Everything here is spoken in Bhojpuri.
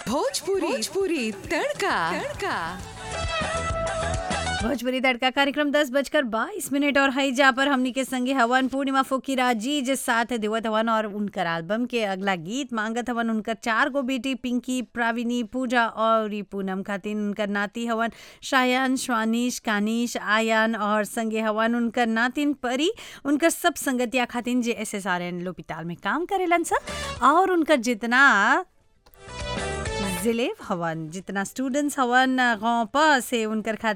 भोजपुरी भोजपुरी तड़का तड़का भोजपुरी तड़का कार्यक्रम दस बजकर बाईस मिनट और हई जा पर हमनी के संगे हवन पूर्णिमा फोकीरा जी जे साथ देवत हवन और उनकर एल्बम के अगला गीत मांगत हवन उनकर चार गो बेटी पिंकी प्राविनी पूजा और ई पूनम खातिन उनकर नाती हवन शायान श्वानिश कानिश आयान और संगे हवन उनकर नातिन परी उनकर सब संगतिया खातिन जे एस एस आर एन लोपिताल में काम करेलन सा और उनकर जितना जिले हवन जितना स्टूडेंट्स हवन गाँव पर से उनकर खातिर